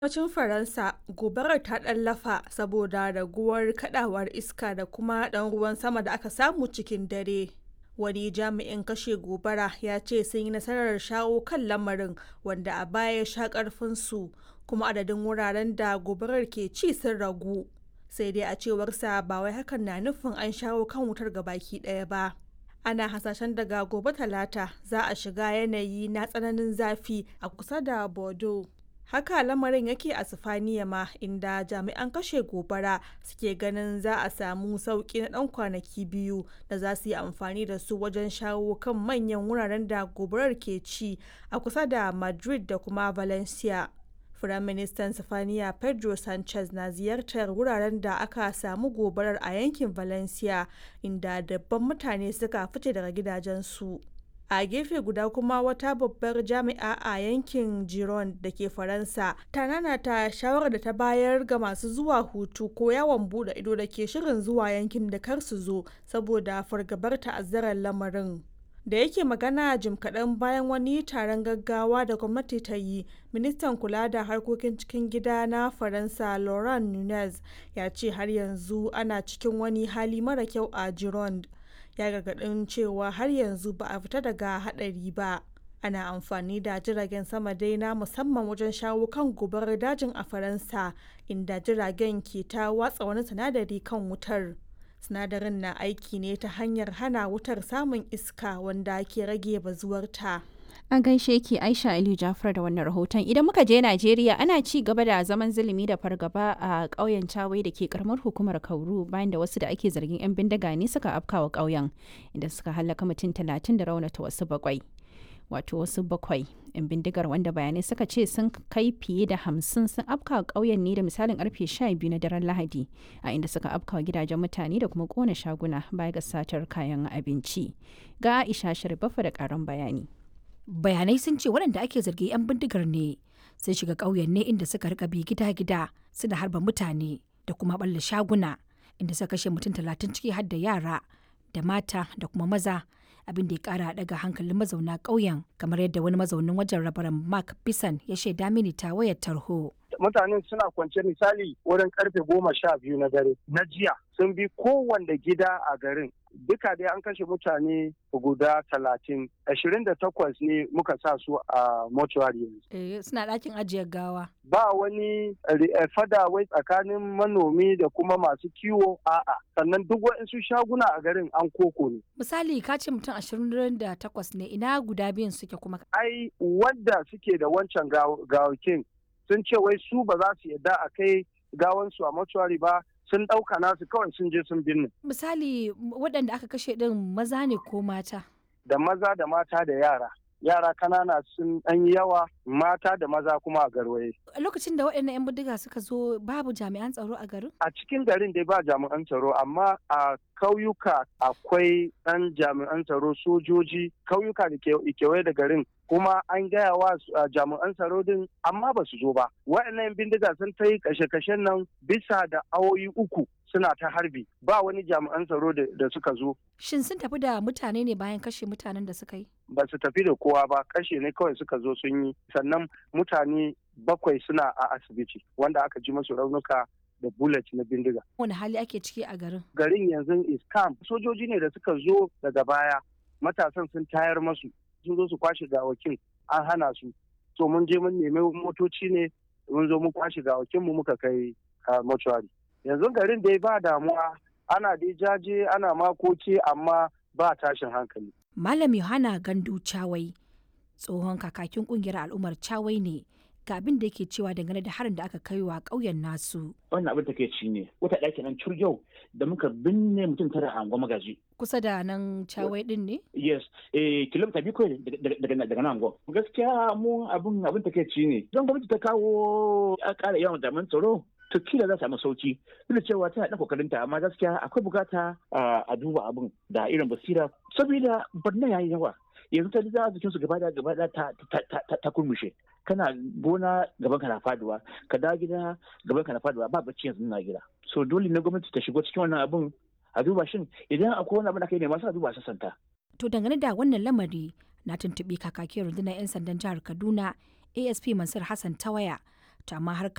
Arewacin Faransa, gobarar ta ɗan lafa saboda raguwar kaɗawar iska da kuma ɗan ruwan sama da aka samu cikin dare. Wani jami'in kashe gobara ya ce sun yi nasarar shawo kan lamarin wanda a baya ya sha ƙarfinsu kuma adadin wuraren da gobarar ke ci sun ragu. Sai dai a cewarsa ba wai hakan na nufin an shawo kan wutar gabaki ɗaya ba. Ana hasashen daga gobe Talata za a shiga yanayi na tsananin zafi a kusa da Bordeaux. Haka lamarin yake a Sifaniya ma inda jami'an kashe gobara suke ganin za a samu sauƙi na ɗan kwanaki biyu da za su yi amfani da su wajen shawo kan manyan wuraren da gobarar ke ci a kusa da Madrid da kuma Valencia. Firaministan Sifaniya Pedro Sanchez na ziyartar wuraren da aka samu gobarar a yankin Valencia inda dabban mutane suka fice daga gidajensu. a gefe guda kuma wata babbar jami'a a yankin giron da ke faransa ta nanata shawarar da ta bayar ga masu zuwa hutu ko yawon bude ido da ke shirin zuwa yankin da kar su zo saboda fargabar ta'azzarar lamarin da yake magana jim kaɗan bayan wani taron gaggawa da gwamnati ta yi ministan kula da harkokin cikin gida na faransa laurent nunez ya ce har yanzu ana cikin wani hali mara kyau a gironde ya gargadin cewa har yanzu ba a fita daga hadari ba ana amfani da jiragen sama dai na musamman wajen shawo kan gobarar dajin a faransa inda jiragen ke ta watsa wani sinadari kan wutar sinadarin na aiki ne ta hanyar hana wutar samun iska wanda ke rage bazuwarta An gaishe ki Aisha Aliyu Jafar da wannan rahoton. Idan muka je Najeriya ana ci gaba da zaman zulumi da fargaba a ƙauyen Chawai da ke karamar hukumar Kauru bayan da wasu da ake zargin 'yan bindiga ne suka afkawa ƙauyen inda suka halaka mutum talatin da raunata wasu bakwai. Wato wasu bakwai 'yan bindigar wanda bayanai suka ce sun kai fiye da hamsin sun afkawa ƙauyen ne da misalin karfe sha biyu na daren Lahadi a inda suka afkawa gidajen mutane da kuma ƙona shaguna baya ga satar kayan abinci. Ga Aisha Sharifafa da ƙarin bayani. bayanai sun ce waɗanda ake zargi 'yan bindigar ne sun shiga ƙauyen ne inda suka rika bi gida-gida suna harba mutane da kuma ɓalla shaguna inda suka kashe mutum talatin ciki har da yara da mata da kuma maza abin da ya kara daga hankalin mazauna ƙauyen kamar yadda wani mazaunin wajen rabaran mark bisan ya shaida mini ta wayar tarho mutanen suna kwance misali wurin karfe goma sha biyu na dare na jiya sun bi kowanne gida a garin duka dai an kashe mutane guda talatin ashirin da takwas ne muka sa su a mortuary yanzu. suna ɗakin ajiyar gawa. Ba wani fada wai tsakanin manomi da kuma masu kiwo a'a sannan duk waɗansu shaguna a garin an koko ne. Misali ka ce mutum ashirin da takwas ne ina guda biyun suke kuma. Ai wadda suke da wancan gawakin sun ce wai su ba za su yadda a kai gawansu a mortuary ba sun ɗauka nasu kawai sun je sun binne. Misali waɗanda aka kashe ɗin maza ne ko mata? Da maza da mata da yara. Yara kanana sun ɗan yawa mata da maza kuma a garwaye. Lokacin da waɗannan 'yan bindiga suka zo babu jami'an tsaro a garin? A cikin garin dai ba jami'an tsaro amma a kauyuka akwai ɗan jami'an tsaro sojoji kauyuka da kewaye da garin kuma an gaya wa jami'an tsaro din amma ba su zo ba waɗannan bindiga sun ta yi kashe-kashen nan bisa da awoyi uku suna ta harbi ba wani jami'an tsaro da suka zo shin sun tafi da mutane ne bayan kashe mutanen da suka yi ba su tafi da kowa ba kashe ne kawai suka zo sun yi sannan mutane bakwai suna a asibiti wanda aka ji masu raunuka da bullet na bindiga. Wani hali ake ciki a garin? Garin yanzu is camp. Sojoji ne da suka zo daga baya. Matasan sun tayar masu. Sun zo su kwashe gawakin an hana su. So mun je mun nemi motoci ne mun zo mun kwashe gawakin mu muka kai mortuary. Yanzu garin dai ba damuwa ana dai jaje ana makoki amma ba tashin hankali. Malam Yohana Gandu Chawai tsohon kakakin kungiyar al'ummar Chawai ne ga abin da yake cewa dangane da harin da aka kai wa ƙauyen nasu. Wannan abin take ci ne wata ɗaki nan yau da muka binne mutum tara a angon magaji. Kusa da nan cawai din ne? Yes, eh kilomita biyu kawai daga nan angon. Gaskiya mu abin abin take ci ne. Don gwamnati ta kawo a ƙara yawan daman tsaro to kila za samu sauki duk da cewa tana ɗan kokarinta amma gaskiya akwai bukata a duba abin da irin basira saboda barna yayi yawa yanzu ta da jikinsu gaba da gaba da ta kurmushe kana gona gaban ka na faduwa ka da gida gaban ka na faduwa ba bacci yanzu na gida so dole ne gwamnati ta shigo cikin wannan abin a duba shin idan akwai wani abin da kai ne masu a duba sassanta to dangane da wannan lamari na tuntuɓi kakakin rundunar 'yan sandan jihar kaduna asp mansur hassan tawaya to amma har